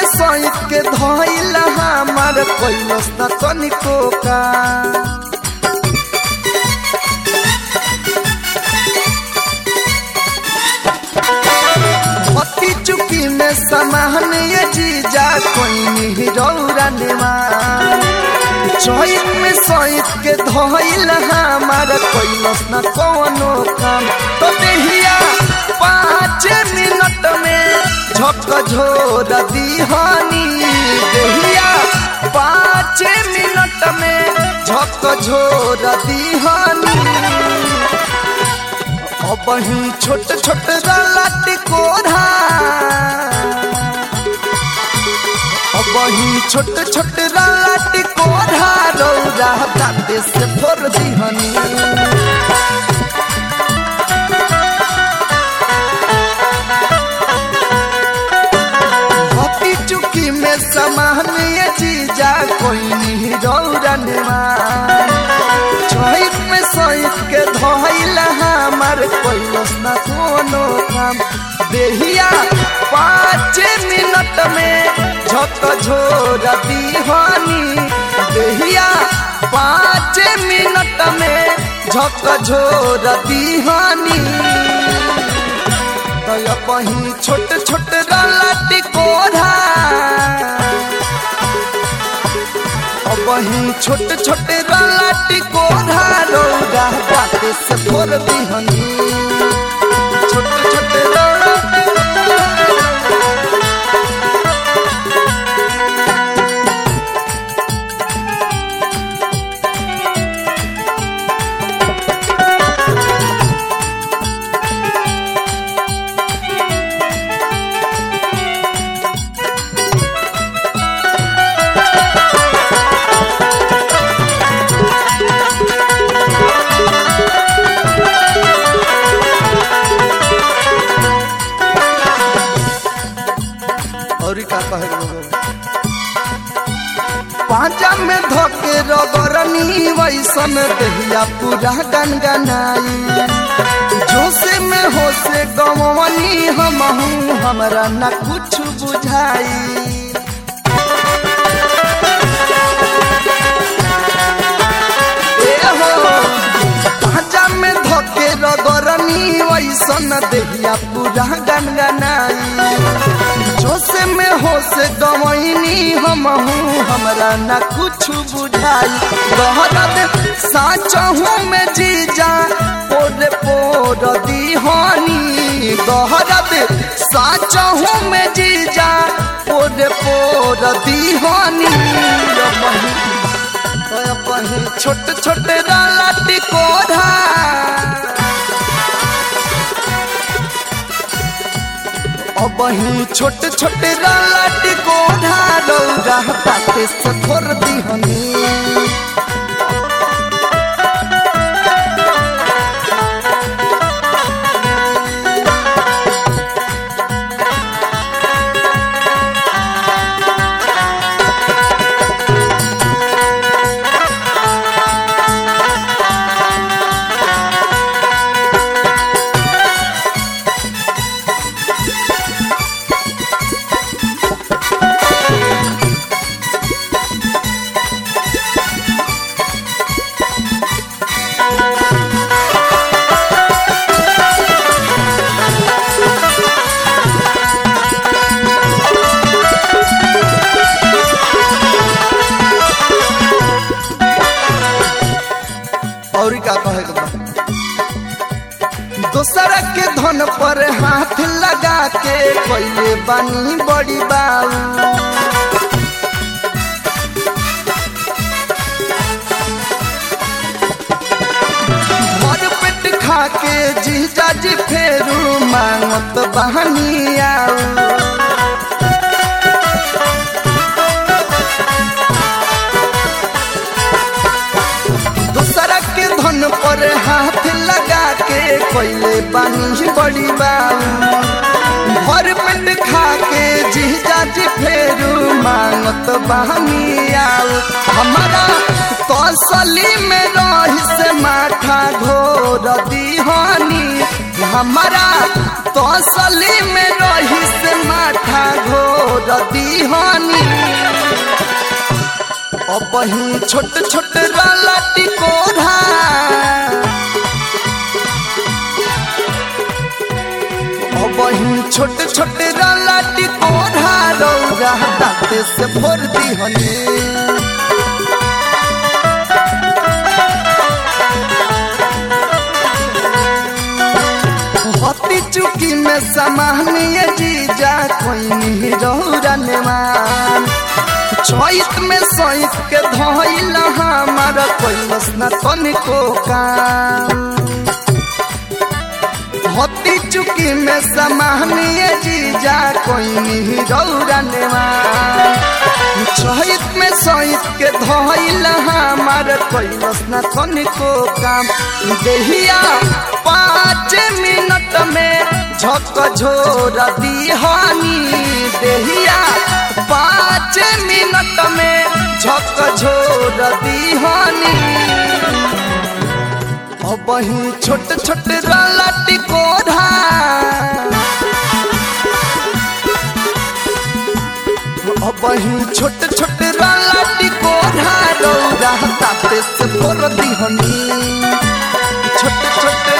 में सहित के धइल हमार कैलस न तनिको का पति चुकी में समान ये जीजा कोई नहीं रौरा निमान चैत में सहित के धइल हमार कैलस न कोनो काम तो देहिया पाँच मिनट में झक झोर दीहानी देहिया पाँच मिनट में झक झोर दीहानी अब ही छोट छोट रलट कोढ़ा अब ही छोट छोट रलट कोढ़ा रौरा दाते से फोर दिहनी हती चुकी में समान ये चीजा कोई नहीं रौरा निमान चैत में सहित के धइल हमार कैलस न कोनो काम देहिया पाँच मिनट में झक झोर दीवानी देहिया पाँच मिनट में झक झोर दीवानी तय कहीं छोट छोट रलट कोढ़ा वही छोट छोट रलट कोढ़ा रौदा बाटे से फोर दिहनी छोट छोट रलट और का कहे लोग पांचा में धोके रगरनी वैसन दहिया पूरा गनगनाई जोसे में होसे गवनी हम हमरा न कुछ बुझाई पांचा में धोके रगरनी वैसन दहिया पूरा गनगनाई जोसे में होसे गवैनी हम हमरा न कुछ बुझाई गहरत साचहू में जीजा पोर पोर दीहानी गहरत साचहू में जीजा पोर पोर दीहानी कहीं छोट छोट रलट कोढ़ा अब ही छोट छोट रलट कोढ़ा रौरा पाते से थोर दिहनी और का कहे के बा दोसरा के धन पर हाथ लगा के कैले बानी बड़ी बाऊ भर पेट खा के जीजा जी फेरू मांगत बहनी आऊ दूसरा के धन पर हाथ लगा के कोयले पानी बड़ी बाऊ भर पेट खा के जीजा जी फेरू मांगत बहनी आऊ हमारा तसली में रही से माथा घोर दीहानी हमारा तसली में रही से माथा घोर दीहनी अब ही छोट छोट राला टिकोरा अब ही छोट छोट राला टिकोरा रौरा दाते से भोर दीहनी हती चुकी में समानीय जीजा कोई नहीं रौरन मान चैत में सैत के धोइल हमारा कोई न तनिको काम हती चुकी में समानीय जीजा कोई नहीं रौरन मान चैत में सैत के धोइल हमारा कोई न तनिको काम देहिया पाँच मिनट में झक झोर दीहानी देहिया पाँच मिनट में झक झोर दीहानी अब ही छोट छोट राला टिकोरा अब ही छोट छोट राला टिकोरा रौरा ताते से भोर दीहनी छोट छोट